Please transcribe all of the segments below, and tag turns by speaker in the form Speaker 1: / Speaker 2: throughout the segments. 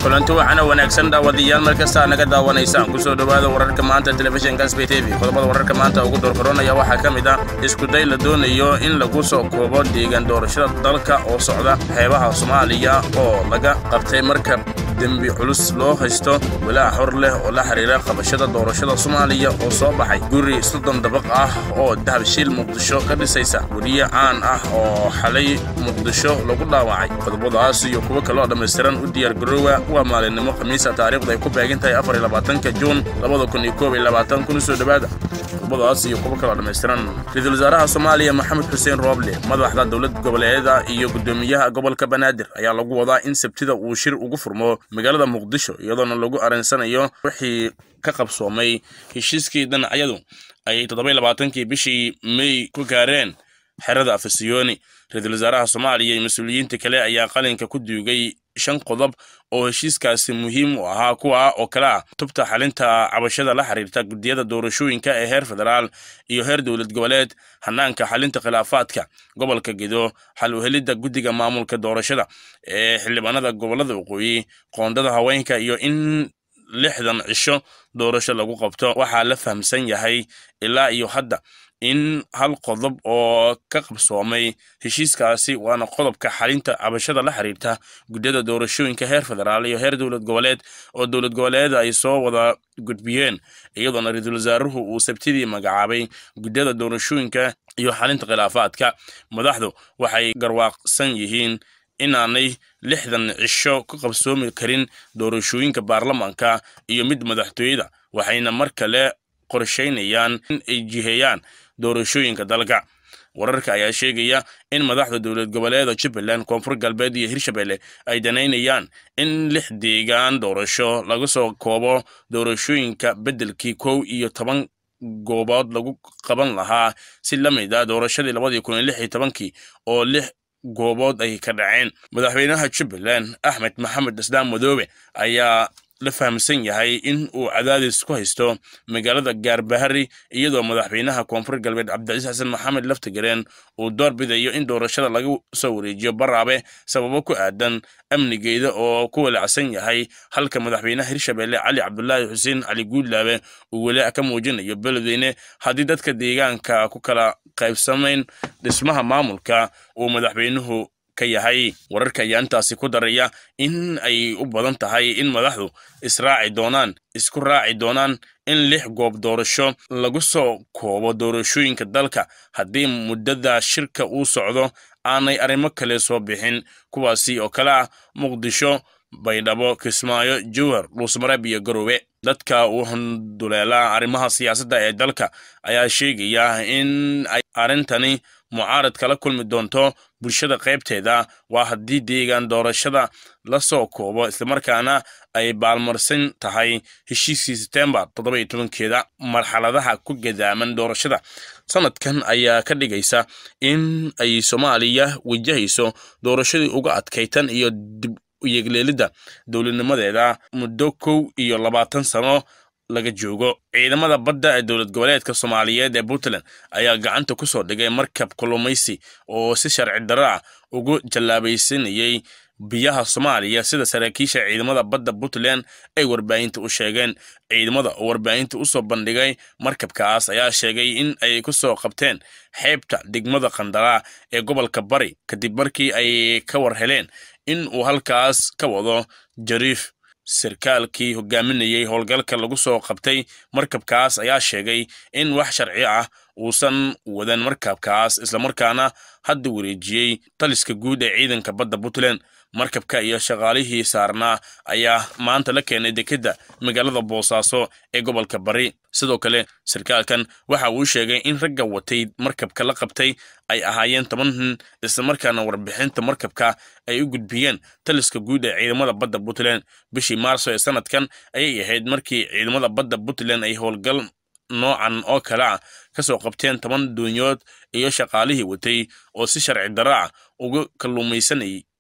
Speaker 1: kulanti waxaana wanaagsan daawadayaal mar kastaa naga daawanaysaan kusoo dhowaada wararka maanta telefishinka sb t v qodobada wararka maanta ugu doorkoronaya waxaa ka mid ah iskuday la doonayo in lagu soo koobo deegaan doorashada dalka oo socda xeebaha soomaaliya oo laga qabtay markab dembi culus loo haysto walaac hor leh oo la xiriira qabashada doorashada soomaaliya oo soo baxay guri soddon dabaq ah oo dahabshiil muqdisho ka dhisaysa weriye caan ah oo xalay muqdisho lagu dhaawacay qodobadaas iyo kuwo kaloo dhammaystiran u diyaargaroowa waa maalinimo khamiisa taariikhda ay ku beegan tahay afar iyo labaatanka juun labada kun iyo koob iyo labaatan kun usoo dhowaada qodobadaas iyo kuwo kaloo dhammaystiran ra-iisul wasaaraha soomaaliya maxamed xuseen rooble madaxda dowlad goboleeda iyo guddoomiyaha gobolka banaadir ayaa lagu wadaa in sabtida uu shir ugu furmo magaalada muqdisho iyadoona lagu arinsanayo wixii ka qabsoomay heshiiskii dhinacyadu ay toddoba labaatankii bishii mey ku gaareen xerada afasiyooni ra-iisul wasaaraha soomaaliya iyo mas-uuliyiinta kale ayaa qalinka ku duugay shan qodob oo heshiiskaasi muhiim u ahaa kuwa oo kale ah tubta xalinta cabashada la xiriirta guddiyada doorashooyinka ee heer federaal iyo heer dowlad goboleed hanaanka xalinta khilaafaadka gobolka gedo xal uhelidda guddiga maamulka doorashada ee xildhibaanada gobolada waqooyi qoondada haweenka iyo in lixdan cisho doorasho lagu qabto waxaa la fahamsan yahay ilaa iyo hadda in hal qodob oo ka qabsoomay heshiiskaasi waana qodobka xalinta cabashada la xiriirta guddiyada doorashooyinka heer federaal iyo heer dowlad goboleed oo dowlad goboleeda ay soo wada gudbiyeen iyadoona ra-iisul wasaaruhu uu sabtidii magacaabay guddiyada doorashooyinka iyo xalinta khilaafaadka madaxdu waxay garwaaqsan yihiin inaanay lixdan cisho ka qabsoomi karin doorashooyinka baarlamaanka iyo mid madaxtooyada waxayna mar kale qorshaynayaan in ay jiheeyaan doorashooyinka dalka wararka ayaa sheegaya in madaxda dowlad goboleeda jubbaland koonfur galbeed iyo hirshabelle ay danaynayaan in lix deegaan doorasho laga soo koobo doorashooyinka beddelkii kow iyo toban goobood lagu qaban lahaa si la mid ah doorashadii labadii kun iyo lix iyo tobankii oo lix goobood ay ka dhaceen madaxweynaha jubbaland axmed maxamed islaan madoobe ayaa la fahamsan yahay in uu cadaadis ku haysto magaalada gaarbahari iyadoo madaxweynaha koonfur galbeed cabdicasiis xasan maxamed laftigareen uu door bidayo in doorashada laga soo wareejiyo baraabe sababo ku aadan amnigeeda oo ku walacsan yahay halka madaxweynaha hirshabelle cali cabdulaahi xuseen cali guudlaabe uu walaac ka muujinayo beledweyne haddii dadka deegaanka ku kala qaybsamayn dhismaha maamulka uu madaxweynuhu yahay wararka ayaa intaasi ku daraya in ay u badan tahay in madaxdu israaci doonaan isku raaci doonaan in lix goob doorasho lagu soo koobo doorashooyinka dalka haddii muddada shirka uu socdo aanay arrimo kale soo bixin kuwaasi oo kale ah muqdisho baydhabo kismaayo jowhar dhuusmareeb iyo garoowe dadka uu handuleelaa arrimaha siyaasadda ee dalka ayaa sheegaya in ay arrintani mucaarad kala kulmi doonto bulshada qaybteeda waa haddii deegaan doorashada la soo koobo islamarkaana ay baalmarsan tahay heshiiskii setembar toddoba iyo tobankeeda marxaladaha ku gadaaman doorashada sanadkan ayaa ka dhigaysa in ay soomaaliya wajahayso doorashadii uga adkaytan iyo dib uyegleelidda dowladnimadeeda muddo kow iyo labaatan sano laga joogo ciidamada badda ee dowlad goboleedka soomaaliyeed ee puntland ayaa gacanta ku soo dhigay markab kulumaysi oo si sharci darro ah ugu jallaabaysanayay biyaha soomaaliya sida saraakiisha ciidamada badda puntland ay warbaahinta u sheegeen ciidamada oo warbaahinta usoo bandhigay markabkaas ayaa sheegay in ay ku soo qabteen xeebta degmada khandaraa ee gobolka bari kadib markii ay ka war heleen in uu halkaas ka wado jariif sarkaalkii hogaaminayay howlgalka lagu soo qabtay markabkaas ayaa sheegay in wax sharci ah uusan wadan markabkaas islamarkaana hadda wareejiyey taliska guud ee ciidanka badda puntland markabka iyo shaqaalihii saarnaa ayaa maanta la keenay dekedda magaalada boosaaso ee gobolka bari sidoo kale sarkaalkan waxa uu sheegay in ragga watay markabka la qabtay ay ahaayeen toban nin islamarkaana warbixinta markabka ay u gudbiyeen taliska guud ee ciidamada badda puntland bishii maarso ee sanadkan ayay ahayd markii ciidamada badda puntland ay howlgal noocan oo kale ah ka soo qabteen toban doonyood iyo shaqaalihii watay oo si sharci darro ah uga kalluumaysanayay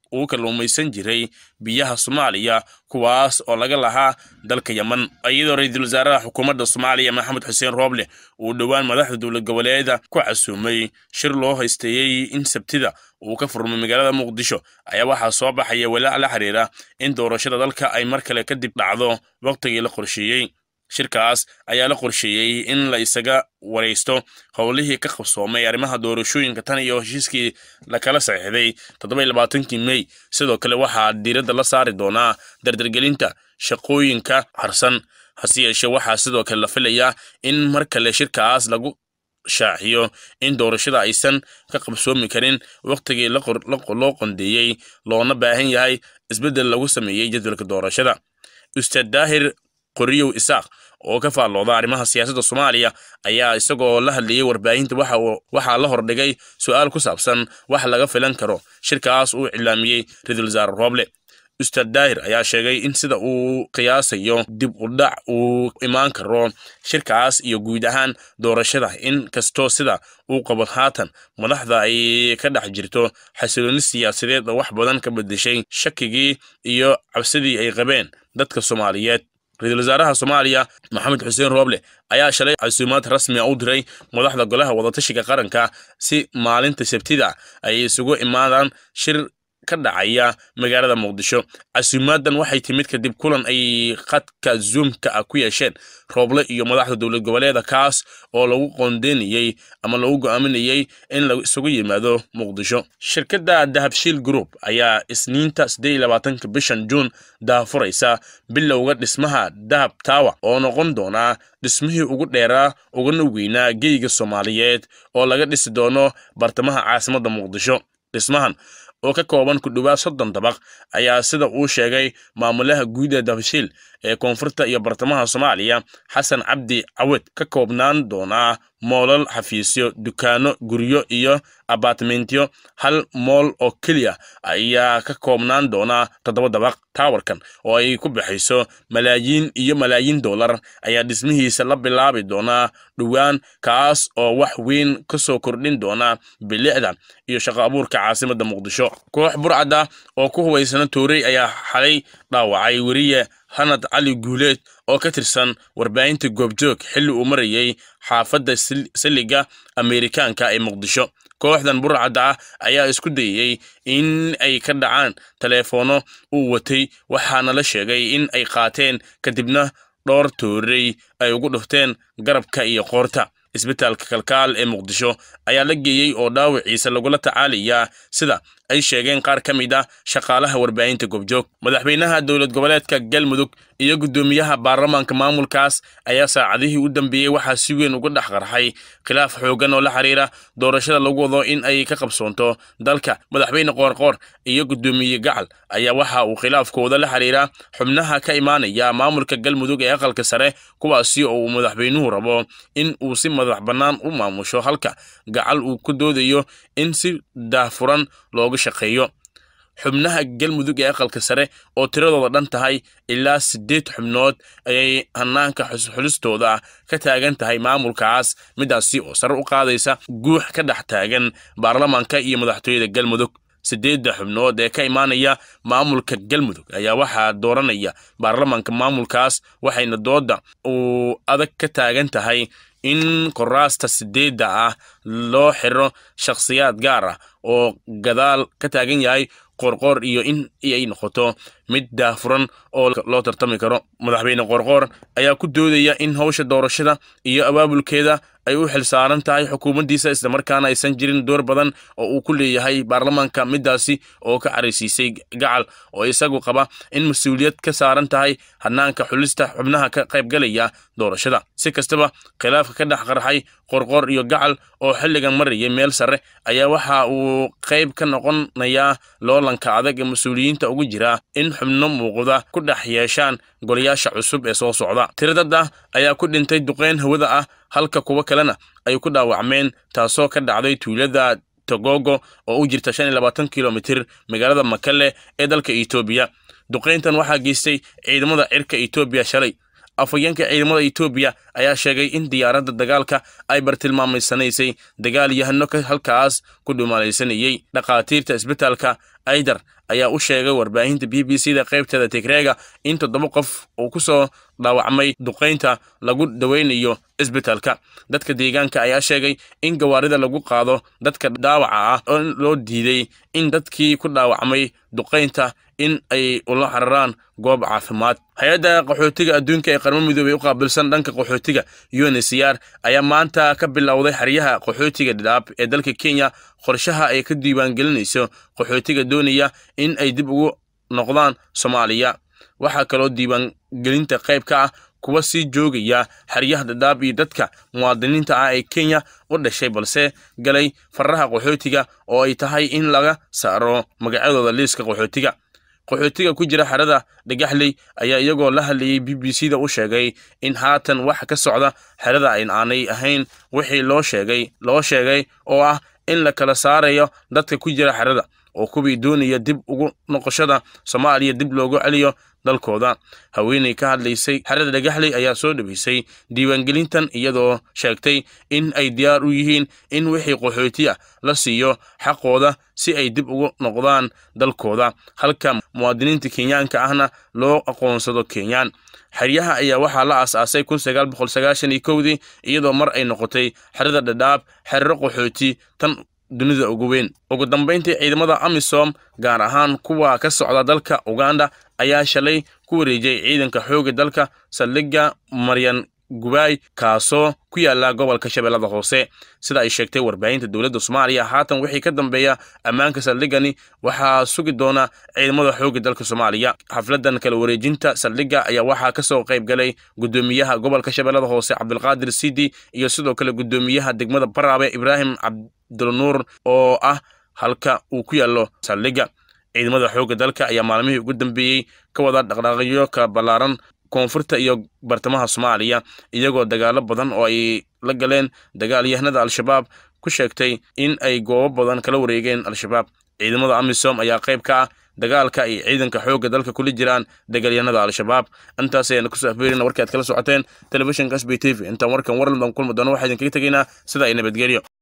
Speaker 1: uu kalluumaysan jiray biyaha soomaaliya kuwaas oo laga lahaa dalka yeman iyadoo ra-iisul wasaaraha xukuumadda soomaaliya maxamed xuseen rooble uu dhowaan madaxda dowlad goboleeda ku casuumay shir loo haysteeyey in sabtida uu ka furmay magaalada muqdisho ayaa waxaa soo baxaya walaac la xiriira in doorashada dalka ay mar kale kadib dhacdo wakhtigii la qorsheeyey shirkaas ayaa la qorsheeyey in la isaga waraysto howlihii ka qabsoomay arrimaha doorashooyinka tan iyo heshiiskii lakala saxiixday toddobailabaatankii mey sidoo kale waxaa diiradda la saari doonaa dardargelinta shaqooyinka harsan hase yeeshee waxaa sidoo kale la filayaa in mar kale shirkaas lagu shaaxiyo in doorashada aysan ka qabsoomi karin wakhtigii loo qondeeyey loona baahan yahay isbeddel lagu sameeyey jadwalka doorashada ustaad daahir qoriyow isaaq oo ka faallooda arrimaha siyaasadda soomaaliya ayaa isagoo la hadlayey warbaahinta waxaa la hordhigay su-aal ku saabsan wax laga filan karo shirkaas uu cilaamiyey ra-iisul wasaare rooble ustaad daahir ayaa sheegay in sida uu qiyaasayo dib u dhac uu imaan karo shirkaas iyo guud ahaan doorashada in kastoo sida uu qabo haatan madaxda ay ka dhex jirto xasilooni siyaasadeed oo wax badan ka bedeshay shakigii iyo cabsidii ay qabeen dadka soomaaliyeed ra-iisul wasaaraha soomaaliya maxamed xuseen rooble ayaa shalay casuumaad rasmi a u diray madaxda golaha wadatashiga qaranka si maalinta sabtida ay isugu imaadaan shir ka dhacaya magaalada muqdisho casuumaadan waxay timid kadib kulan ay khadka zoomka ah ku yeesheen rooble iyo madaxda dowlad goboleeda kaas oo lagu qoondeynayey ama lagu go'aaminayey in la isugu yimaado muqdisho shirkadda dahabshiil group ayaa isniinta siddeed iyo labaatanka bishan juun daahfuraysa bilowga dhismaha dahab tawa oo noqon doonaa dhismihii ugu dheeraa uguna weynaa geyga soomaaliyeed oo laga dhisi doono bartamaha caasimadda muqdisho dhismahan oo ka kooban ku dhowaad soddon dabaq ayaa sida uu sheegay maamulaha guud ee dabashiil ee koonfurta iyo bartamaha soomaaliya xasan cabdi cawed ka koobnaan doonaa moolal xafiisyo dukaano guryo iyo abatmentyo hal mool oo keliya ayaa ka koobnaan doonaa toddoba dabaq taawarkan oo ay ku baxayso malaayiin iyo malaayiin dollar ayaa dhismihiisa la bilaabi doonaa dhowaan kaas oo wax weyn ka soo kordhin doona bilicda iyo shaqo abuurka caasimadda muqdisho koox burcada oo ku hubaysana toorey ayaa xalay dhaawacay weriye hanad cali guuleed oo ka tirsan warbaahinta goobjoog xilli uu marayey xaafadda siliga ameerikaanka ee muqdisho kooxdan burcadda ah ayaa isku dayey in ay ka dhacaan taleefoonno uu watay waxaana la sheegay in ay qaateen kadibna dhowr toorey ay ugu dhufteen garabka iyo qoorta isbitaalka kalkaal ee muqdisho ayaa la geeyey oo dhaawiciisa lagula tacaalayaa sida ay sheegeen qaar ka mid ah shaqaalaha warbaahinta goobjoog madaxweynaha dowlad goboleedka galmudug iyo guddoomiyaha baarlamaanka maamulkaas ayaa saacadihii u dambeeyey waxaa si weyn uga dhex qarxay khilaaf xoogan oo la xiriira doorashada lagu wado in ay ka qabsoonto dalka madaxweyne qoorqoor iyo guddoomiye gacal ayaa waxa uu khilaafkooda la xiriira xubnaha ka imaanaya maamulka galmudug ee aqalka sare kuwaasi oo uu madaxweynuhu rabo in uu si madax bannaan u maamusho halka gacal uu ku doodayo in si daahfuran looga shaqeeyo xubnaha galmudug ee aqalka sare oo tiradooda dhan tahay ilaa siddeed xubnood ayay hanaanka xulistooda ka taagan tahay maamulkaas midaasi oo sare u qaadaysa guux ka dhex taagan baarlamaanka iyo madaxtooyada galmudug siddeedda xubnood ee ka imaanaya maamulka galmudug ayaa waxaa dooranaya baarlamaanka maamulkaas waxayna dooda uu adag ka taagan tahay in koraasta sideedda ah loo xiro shakhsiyaad gaar ah oo gadaal ka taagan yahay qorqoor iyo in ay noqoto mid daahfuran oo loo tartami karo madaxweyne qorqoor ayaa ku doodaya in howsha doorashada iyo abaabulkeeda ay u xilsaaran tahay xukuumaddiisa islamarkaana aysan jirin door badan oo uu ku leeyahay baarlamaanka midaasi oo ka caraysiisay gacal oo isagu qaba in mas-uuliyad ka saaran tahay hanaanka xulista xubnaha ka qaybgalaya doorashada si kastaba khilaafka ka dhex qarxay qorqoor iyo gacal oo xilligan marayay meel sare ayaa waxa uu qayb ka noqonayaa loolanka adag ee mas-uuliyiinta ugu jira in xubno muuqda ku dhex yeeshaan golayaasha cusub ee soo socda tiradada ayaa ku dhintay duqeyn hawada ah halka kuwo kalena ay ku dhaawacmeen taasoo ka dhacday tuulada togogo oo u jirta shan iyo labaatan kilomitir magaalada makale ee dalka etoobiya duqeyntan waxaa geystay ciidamada cirka etoobiya shalay afhayeenka ciidamada etoobiya ayaa sheegay in diyaaradda dagaalka ay bartilmaamaysanaysay dagaal yahano halkaas ku dhumaalaysanayey dhakhaatiirta isbitaalka aidar ayaa u sheegay warbaahinta b b c da qaybteeda tigreega in toddoba qof uu ku soo dhaawacmay duqaynta lagu daweynayo isbitaalka dadka deegaanka ayaa sheegay in gawaarida lagu qaado dadka dhaawaca ah oo loo diiday in dadkii ku dhaawacmay duqaynta in ay ula cararaan goob caafimaad hay-adda qaxootiga adduunka ee qarmo midoobey u qaabilsan dhanka qaxootiga unsr ayaa maanta ka bilowday xeryaha qaxootiga dhidhaab ee dalka kenya qorshaha ay ka diiwaangelinayso qaxootiga doonaya in ay dib ugu noqdaan soomaaliya waxaa kaloo diiwaangelinta qayb ka ah kuwa sii joogaya xeryaha dhadhaab iyo dadka muwaadiniinta ah ee kenya u dhashay balse galay faraha qaxootiga oo ay tahay in laga saaro magacyadooda liiska qaxootiga qaxootiga ku jira xerada dhagaxley ayaa iyagoo la hadlayay b b c da u sheegay in haatan wax ka socda xerada ayn aanay ahayn wixii loo sheegay loo sheegay oo ah in la kala saarayo dadka ku jira xerada oo kuwii doonaya dib ugu noqoshada soomaaliya dib loogu celiyo dalkooda haweeney ka hadlaysay xerada dhagaxley ayaa soo dhaweysay diiwaangelintan iyadoo sheegtay in ay diyaar u yihiin in wixii qaxooti ah la siiyo xaqooda si ay dib ugu noqdaan dalkooda halka muwaadiniinta kenyaanka ahna loo aqoonsado kenyaan xeryaha ayaa waxaa la aas-aasay kun sagaal boqol sagaashan iyo kowdii iyadoo mar ay noqotay xerada dhadhaab xeriro qaxooti tan dunida ugu weyn ugu dambayntii ciidamada amisom gaar ahaan kuwa ka socda dalka uganda ayaa shalay ku wareejiyay ciidanka xoogga dalka saldhigga maryan gubaay kaasoo ku yaala gobolka shabeellada hoose sida ay sheegtay warbaahinta dowladda soomaaliya haatan wixii ka dambeeya ammaanka saldhiggani waxaa sugi doona ciidamada xoogga dalka soomaaliya xafladan kala wareejinta saldhigga ayaa waxaa kasoo qayb galay gudoomiyaha gobolka shabeellada hoose cabdulqaadir sidi iyo sidoo kale gudoomiyaha degmada baraabe ibraahim cabdulnuur oo ah halka uu ku yaalo saldhigga ciidamada xoogga dalka ayaa maalmihii ugu dambeeyey ka wada dhaqdhaaqyo kala ballaaran koonfurta iyo bartamaha soomaaliya iyagoo dagaalo badan oo ay la galeen dagaalyahanada al-shabaab ku sheegtay in ay goobo badan kala wareegeen al-shabaab ciidamada amisom ayaa qayb ka ah dagaalka ay ciidanka xoogga dalka kula jiraan dagaalyahanada al-shabaab intaas ayaan kusoo afbeerina warkaad kala socoteen telefishinka sb t v intaan warkan warlan baan kulmi doono waxaa idinkaga tegaynaa sida ay nabadgelyo